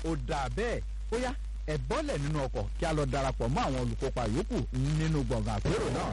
ó dáa bẹ́ẹ̀ ó yá ẹ bọ́lẹ̀ nínú ọkọ̀ kí a lọ darapọ̀ mọ́ àwọn olùkópa yòókù nínú gbọ̀ngàn àpérò náà.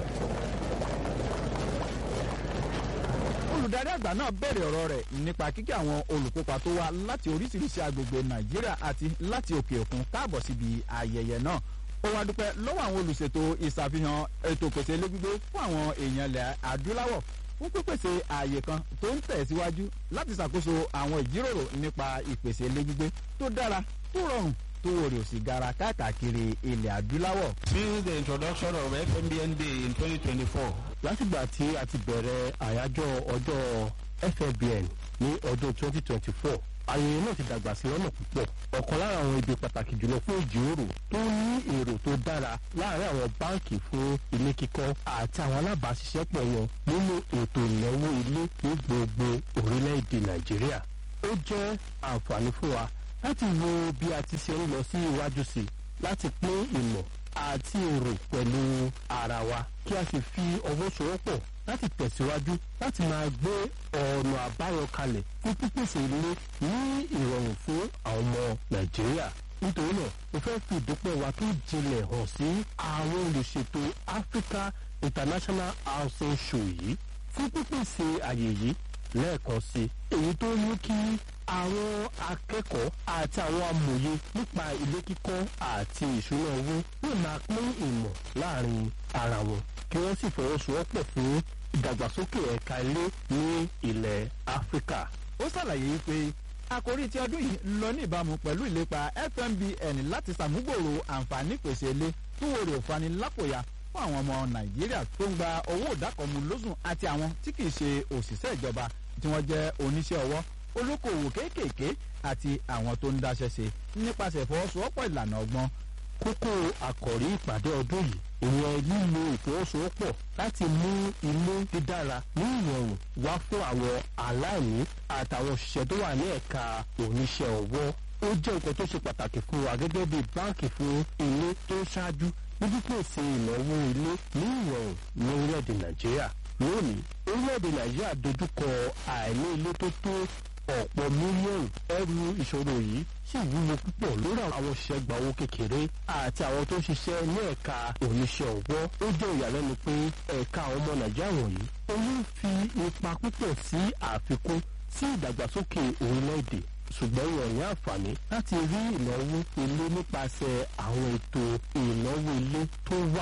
olùdarí àgbà náà bẹ̀rẹ̀ ọ̀rọ̀ rẹ̀ nípa kíkí àwọn olùkópa tó wá láti oríṣiríṣi agbègbè nàìjíríà àti láti òkè òkun káàbọ̀ síbi ayẹyẹ náà ó wá dúpẹ́ lọ́wọ́ àwọn olùṣètò ìṣàfihàn ètò pèsè ilé gbígbé fún àwọn èèyàn ilẹ̀ adúláwọ̀ fún pípèsè ààyè kan tó ń tẹ̀síwájú láti ṣàkóso àwọn ìjíròrò nípa ìpèsè ilé gbígbé tó dára tó rọrùn tó wò rè òsì gara káàkiri ilẹ̀ adúláwọ̀. Since the introduction of FMBN Day in 2024, látìgbà tí a ti bẹ̀rẹ̀ àyájọ́ ọjọ́ FMBN ní ọdún 2024 ayẹyẹ náà ti dàgbà sí lọ́nà púpọ̀ ọ̀kan lára àwọn ibi pàtàkì jùlọ fún ìjíròrò tó ní èrò tó dára láàárín àwọn báǹkì fún ilé kíkọ́ àti àwọn alábàáṣiṣẹ́pọ̀ wọn nínú ètò ìnáwó ilé ní gbogbo orílẹ̀-èdè nàìjíríà ó jẹ́ àǹfààní fún wa láti wo bí a ti ṣe ń lọ sí iwájú sí i láti pín ìmọ̀ àti èrò pẹ̀lú ara wa kí a sì fi ọwọ́ sowọ́pọ̀ láti tẹ̀síwájú láti máa gbé ọ̀nà àbáyọ kalẹ̀ fún pípèsè ilé ní ìrọ̀rùn fún àwọn ọmọ nàìjíríà nítorí náà mo fẹ́ fi ìdúpẹ́ wa tó jinlẹ̀ hàn sí àwọn olùṣètò africa international housing show yìí fún pípèsè àyè yìí lẹ́ẹ̀kan sí èyí tó mú kí àwọn akẹ́kọ̀ọ́ àti àwọn amòye nípa ilé kíkọ́ àti ìṣúná owó lè máa pín ìmọ̀ láàrin ara wọn kí wọ́n sì fọwọ́sowọ́pọ̀ fún ìdàgbàsókè ẹ̀ka ilé ní ilẹ̀ áfíríkà. ó ṣàlàyé pé àkórí tí ọdún yìí lọ ní ìbámu pẹ̀lú ìlépa fmbn láti ṣàmúgbòrò àǹfààní pèsè ilé tó wòrè òfani lápòyà fún àwọn ọmọ nàìjíríà tó ń gba owó ìdákọ̀mú lóṣù àti àwọn tí kì í ṣe òṣìṣẹ́ ìjọba tí wọ́n jẹ́ oníṣẹ́ ọwọ́ olókoòwò kéékèèké àti àwọn tó ń dáṣẹ́ ṣe nípasẹ̀ ìfọwọ́sowọ́pọ̀ ìlànà ọgbọ́n. kókó àkọ̀rí ìpàdé ọdún yìí ìyẹn lílo ìfọwọ́sowọ́pọ̀ láti mú ilé dídára ní ìrọ̀rùn wá fún àwọn aláìní àtàwọn òṣìṣẹ́ tó wà ní ẹ̀ka oníṣẹ́ ọwọ́ ó jẹ́ nǹkan tó ṣe pàtàkì fún wa gẹ́gẹ́ bí báǹkì fún ilé tó ṣáájú ní pípèsè ìnáwó ilé ní ìrọ̀rùn ní orílẹ̀-èdè nàìjíríà lónìí orílẹ̀-èdè nàìjíríà dojúkọ àìní ilé tó tó ọ̀pọ̀ mílíọ̀nù ẹrù ìṣòro yìí sì wúwo púpọ̀ lórí àwọn òṣìṣẹ́ gba owó kékeré àti àwọn tó ń ṣiṣẹ́ ní ẹ̀ka oníṣẹ́ ọwọ́ ó jẹ́ ìyàlẹ́nu pé ẹ̀ka àwọn ọmọ nàìjíríà wọ̀nyí owó fi ipa púpọ̀ sí àfikún sí ìdàgbàsókè orílẹ̀-èdè ṣùgbọ́n wọn ní àǹfààní láti rí ìnáwó ilé nípasẹ̀ àwọn ètò ìnáwó ilé tó wà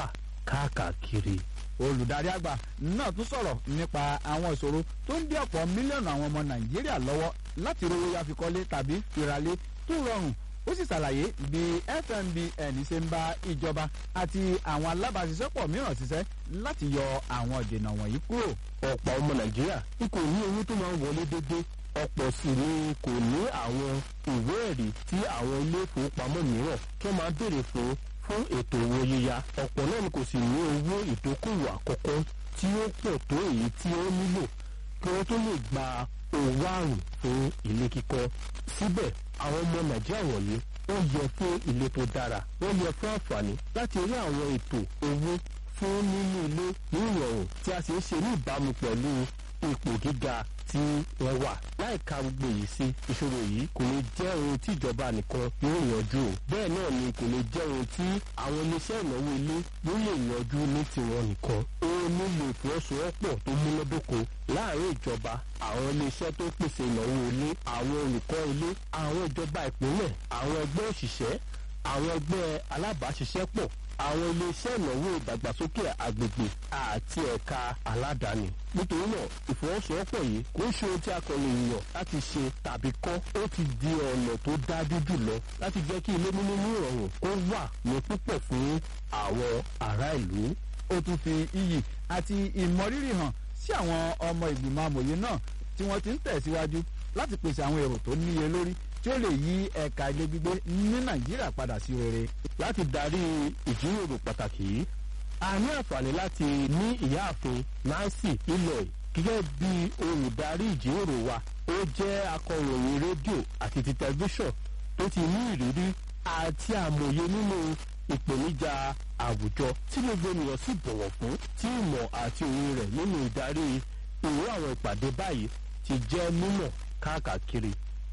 káàkiri olùdarí àgbà náà tún sọ̀rọ̀ nípa àwọn ìṣòro tó ń dí ọ̀pọ̀ mílíọ̀nù àwọn ọmọ nàìjíríà lọ́wọ́ láti rówó ya fi kọ́lé tàbí fìràlé tó rọrùn ó sì ṣàlàyé bí fmbn ṣe ń bá ìjọba àti àwọn alábàáṣiṣẹ́pọ̀ mìíràn ṣiṣẹ́ láti yọ àwọn ìdènà wọ̀nyí kúrò. ọ̀pọ̀ ọmọ nàìjíríà n kò ní owó tó máa ń wọlé déédéé ọ̀pọ̀ sì ni kò ní àwọn ìwé ẹ̀rí tí àwọn ilé ìfowópamọ́ mìíràn tó máa béèrè fún fún ètò owó yíya ọ̀pọ̀ náà ni kò sì ní owó ìdókòwò àkọ́kọ́ tí ó pọ̀ tó èyí tí ó nílò kí wọ́n tó lè gba owó àrùn fún ilé kíkọ́ síbẹ̀ àwọn ọmọ nàìjíríà wọ̀nyí wọ́n yẹ fún ilé tó dára wọ́n yẹ fún àǹfààní láti rí àwọn ètò owó fún nínú ilé ní ìrọ̀rùn tí a sì ń ṣe ní ìbámu pẹ̀lú ipò gíga tí wọ́n wà láìka gbogbo yìí sí ìṣòro yìí kò lè jẹ́ ohun tí ìjọba nìkan yóò yanjú o bẹ́ẹ̀ náà ni kò lè jẹ́ ohun tí àwọn iléeṣẹ́ ìnáwó ilé yóò lè yanjú ní tiwọn nìkan ó nílò ìfọwọ́sowọ́pọ̀ tó múnádóko láàrin ìjọba àwọn iléeṣẹ́ tó pèsè ìnáwó ilé àwọn olùkọ́ ilé àwọn ìjọba ìpínlẹ̀ àwọn ẹgbẹ́ òṣìṣẹ́ àwọn ẹgbẹ́ alábàáṣiṣẹ́pọ̀ àwọn iléeṣẹ́ ìnáwó ìdàgbàsókè àgbègbè àti ẹ̀ka aládàáni. nítorí náà ìfọwọ́sowọ́pọ̀ yìí kò ń ṣe ohun tí a kàn lè yàn láti ṣe tàbí kọ́ ó ti di ọ̀nà tó dájú jùlọ láti jẹ́ kí ilé níní ní ìrọ̀rùn kó wà ní púpọ̀ fún àwọn ará ìlú. ó tún fi iyì àti ìmọrírì hàn sí àwọn ọmọ ìgbìmọ̀ amòye náà tí wọ́n ti ń tẹ̀síwájú láti pèsè àwọn èrò tó níye lórí tí ó lè yí ẹ̀ka ilé gbígbé ní nàìjíríà padà sí rere. láti darí ìjíròrò pàtàkì yìí a ní àǹfààní láti ní ìyáàfin nancy iloy gẹ́gẹ́ bí olùdarí ìjíròrò wa ó jẹ́ akọ̀ròyìn rédíò àti ti tẹlifíṣàn tó ti ní ìrírí àti àmọ̀ye nínú ìpèníjà àwùjọ tí gbogbo ènìyàn sì bọ̀wọ̀ fún tí ìmọ̀ àti òye rẹ̀ nínú ìdarí ìró àwọn ìpàdé báyìí ti jẹ́ mímọ̀ káàkiri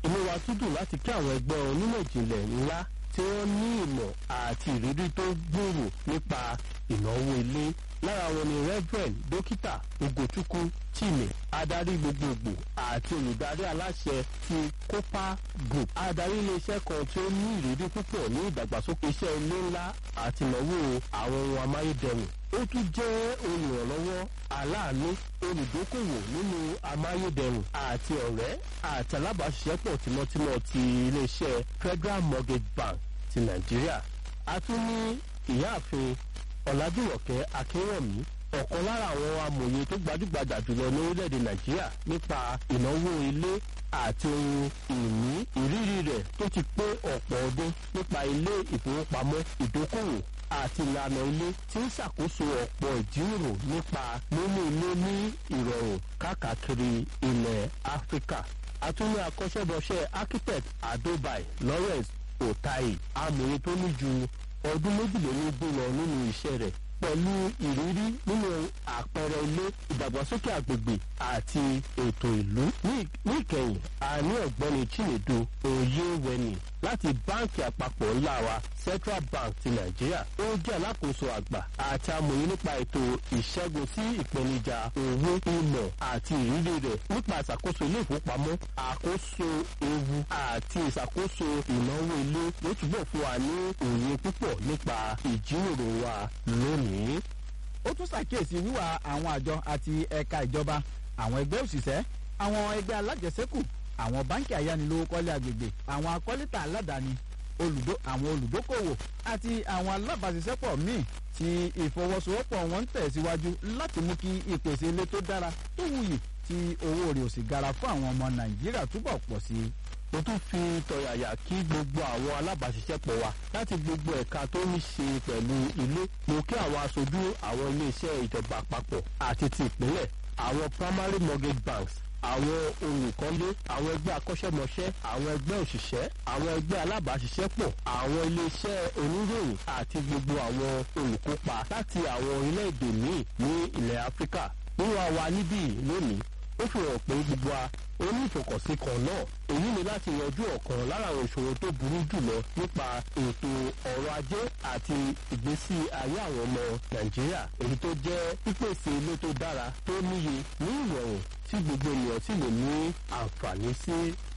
inú wa tún dùn láti kí àwọn ẹgbẹ́ onímọ̀ ìjìnlẹ̀ ńlá tí wọ́n ní ìmọ̀ àti ìrírí tó gbòòrò nípa ìnáwó ilé lára wọn ni reverend dókítà ugochukwu chime adarí gbogbogbò àti olùdarí aláṣẹ ti copa group adarí iléeṣẹ́ kan tí ó ní ìrírí púpọ̀ ní ìdàgbàsókè iṣẹ́ ilé ńlá àti ìnáwó àwọn ohun amáyédẹrùn ó tún jẹ́ olùrànlọ́wọ́ aláàánú olùdókòwò nínú amáyédẹrùn àti ọ̀rẹ́ àti alábàáṣiṣẹ́pọ̀ tímọ́tímọ́ ti iléeṣẹ́ federal mortgage bank ti nàìjíríà a tún ní ìyáàfin ọ̀làjúwọ̀kẹ́ akínwọ̀mí ọ̀kan lára àwọn amòye tó gbajúgbajà jùlọ ní orílẹ̀-èdè nàìjíríà nípa ìnáwó ilé àti ohun ìní ìrírí rẹ̀ tó ti pé ọ̀pọ̀ ọdún nípa ilé ìfowópamọ́ ìdókòwò àti ìlànà ilé tí ń ṣàkóso ọ̀pọ̀ ìjíròrò nípa mímú ilé ní ìrọ̀rùn káàkiri ilẹ̀ áfíríkà àtúnyẹ akọ́ṣẹ́bọṣẹ́ architect adobai lawrence otai amòye tó ní ju ọdún méjìlélógún lọ nínú iṣẹ́ rẹ̀ pẹ̀lú ìrírí nínú àpẹẹrẹ ilé ìdàgbàsókè àgbègbè àti ètò ìlú. ní ìkẹyìn a ní ọ̀gbẹ́ni chinedu oyewẹni láti báǹkì àpapọ̀ ńlá wa central bank ti nàìjíríà ó jẹ́ alákòóso àgbà àti amòye nípa ètò ìṣẹ́gun sí ìpèníjà owó ìmọ̀ àti ìrírí rẹ̀ nípa ìṣàkóso ilé ìfowópamọ́ àkóso ewu àti ìṣàkóso ìnáwó ilé ló túbọ̀ fún wa ní òye púpọ̀ nípa ìjíròrò wa lónìí. ó tún ṣàkíyèsí wíwà àwọn àjọ àti ẹ̀ka ìjọba àwọn ẹgbẹ́ òṣìṣẹ́ àwọn ẹgbẹ́ alájẹsẹ́kù àwọn báńkì ayánilówókọ́lé agbègbè àwọn akọ́létà aládàáni olùdó àwọn olùdókòwò àti àwọn alábàáṣiṣẹ́pọ̀ míì tí ìfọwọ́sowọ́pọ̀ wọn ń tẹ̀síwájú láti mú kí ìpèsè ilé tó dára tó wuyì tí owó rẹ̀ ò sì gara fún àwọn ọmọ nàìjíríà túbọ̀ pọ̀ sí i mo tún fi tọ̀yàyà kí gbogbo àwọn alábàáṣiṣẹ́pọ̀ wa láti gbogbo ẹ̀ka tó ní ṣe pẹ̀lú ilé mo kí àwọn aṣojú àwọn iléeṣẹ́ ìjọba àpapọ̀ àti ti ìpínlẹ̀ àwọn primary mortgage banks àwọn olùkọ́lé àwọn ẹgbẹ́ akọ́ṣẹ́mọṣẹ́ àwọn ẹgbẹ́ òṣìṣẹ́ àwọn ẹgbẹ́ alábàáṣiṣẹ́pọ̀ àwọn iléeṣẹ́ oníròyìn àti gbogbo àwọn olùkópa láti àwọn orílẹ̀-èdè míì ní ilẹ̀ áfíríkà wíwá wa níbí lónìí ó fi hàn pé gbogbo wa ó ní ìfọkànsí kan náà èyí ni láti yanjú ọ̀kan lára àwọn ìṣòro tó burú jùlọ nípa ètò ọrọ̀ ajé àti ìgbésí ayé àwọn ọmọ nàìjíríà èyí tó jẹ́ pípèsè ilé tó dára tó níye ní ìrọ̀rùn tí gbogbo ènìyàn sì lè ní àǹfààní sí.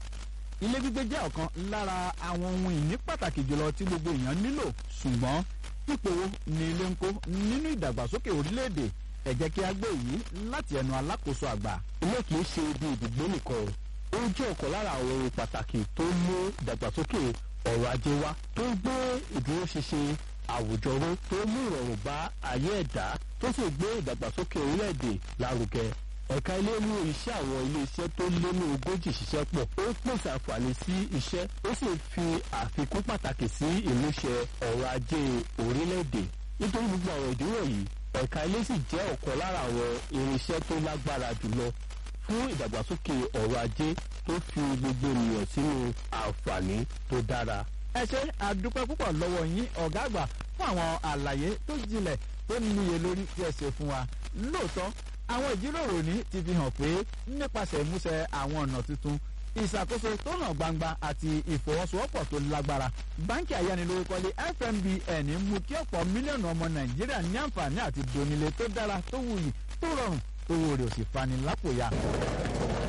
ilé gbígbé jẹ́ ọ̀kan lára àwọn ohun ìní pàtàkì jùlọ tí gbogbo èèyàn nílò ṣùgbọ́n ipò wo ni ilé ń kó nínú ìdàgbàsókè orílẹ̀-èdè ẹ jẹ́ kí a gbé èyí láti ẹnu alákòóso àgbà. ilé kìí ṣe ibi ìdìgbò nìkan ó jẹ́ ọ̀kan lára àwọn ohun pàtàkì tó mú ìdàgbàsókè ọ̀rọ̀ ajé wá tó ń gbé ìdúróṣinṣin àwùjọ ró tó mú ìrọ̀rùn bá ayé ẹ̀dá tó sì gbé ìdàgbàsókè orílẹ̀-èdè lárugẹ ẹ̀ka ilé mú iṣẹ́ àwọn ilé-iṣẹ́ tó lé ní ogójì ṣiṣẹ́ pọ̀ ó pèsè àǹfààní sí iṣẹ́ ó sì fi àfikún pàtàkì sí ìmúṣẹ ọ̀rọ̀ ajé orílẹ̀-èdè nítorí gbogbo àwọn ìdíwọ̀ yìí ẹ̀ka ilé sì jẹ́ ọ̀kan lára àwọn irinṣẹ́ tó lágbára jùlọ fún ìdàgbàsókè ọ̀rọ̀ ajé tó fi gbogbo ènìyàn sínú àǹfààní tó dára. ẹ ṣe àdúpẹ́ púpọ̀ lọ́wọ́ yín ọ̀gá àgbà fún àwọn àlàyé tó jinlẹ̀ tó níye lórí tí ẹ ṣe fún wa lóòótọ́ àwọn ìjíròrò ní ti fi hàn pé nípasẹ̀ ìmúṣẹ àwọn ọ̀nà tuntun ìṣàkóso tó hàn gbangba àti ìfọwọ́sowọ́pọ̀ tó lágbára báńkì ayánilówókọ́lé fmbn mú kí ọ̀pọ̀ mílíọ̀nù ọmọ nàìjíríà ní àǹfààní àti donílé tó dára tó wuyì tó rọrùn owó rẹ̀ ò sì fani lápòyà.